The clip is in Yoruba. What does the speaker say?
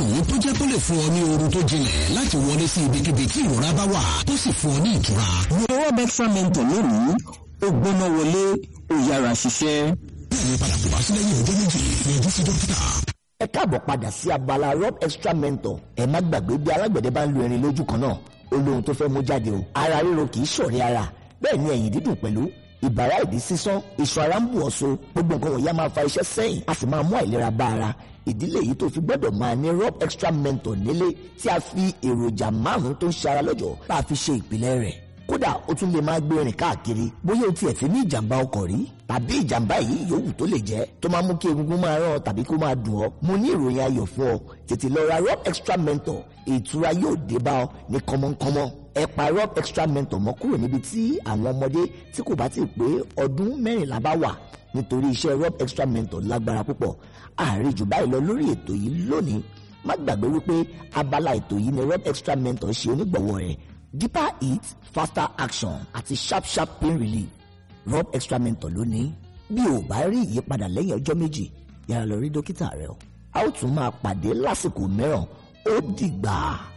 márùn-ún tó jẹ́ tó lè fún ọ ní oorun tó jinlẹ̀ láti wọlé sí ibikíbi tí ìrora bá wà tó sì fún ọ ní ìtura. Rob Extra Mentor lónìí ó gbóná wọlé ó yára ṣiṣẹ́. bẹ́ẹ̀ni padà kò bá sí lẹ́yìn ọjọ́ méjì yọjú sí dókítà. ẹ káàbọ̀ padà sí abala rob extra mentor ẹ má gbàgbé bí alágbẹ̀dẹ bá ń lu irin lójú kan náà ó lóhun tó fẹ́ mú jáde o ara ríro kì í ṣọ̀rẹ́ ara bẹ́ẹ̀ ni ẹ̀yìn dídùn pẹ̀lú ìbàrá ìdí sísán iṣan ara ń bù ọ́ so gbogbo nǹkan wọ̀nyí á máa fa iṣẹ́ sẹ́yìn a sì máa mú àìlera bá ara ìdílé yìí tó fi gbọ́dọ̀ máa ní rob extra mentor nílé tí a fi èròjà márùn-ún tó ń ṣe ara lọ́jọ́ bá a fi ṣe ìpìlẹ̀ rẹ̀ kódà ó tún lè máa gbé rìn káàkiri bóyá o tiẹ̀ fi ní ìjàmbá ọkọ̀ rí tàbí ìjàmbá yìí yòówù tó lè jẹ́ tó máa mú kí egungun máa rán ọ tàbí kó máa dùn ọ́ mo ní ìròyìn ayọ̀ fún ọ tètè lọ ra rob extra mentor ìtura yóò dé bá ọ ní kọ́mọ́nkọ́mọ́ ẹ pa rob extra mentor mọ́ kúrò níbi tí àwọn ọmọdé tí kò bá ti pé ọdún mẹ́rìnlá bá wà nítorí iṣẹ́ rob extra mentor lágbára púpọ̀ ààrẹ jù báyìí lọ lórí ètò yìí lónìí má gbàgbé wípé abala ètò yìí ni rob extra mentor ṣe onígbọ̀wọ́ rẹ̀ deeper heat faster action àti sharp sharp pain relief rob extra mentor lónìí bí o bá rí ìyípadà lẹ́yìn ọjọ́ méjì yára lọ rí dókítà rẹ o a ó tún máa pàdé lásìkò mìíràn ó dìgbà.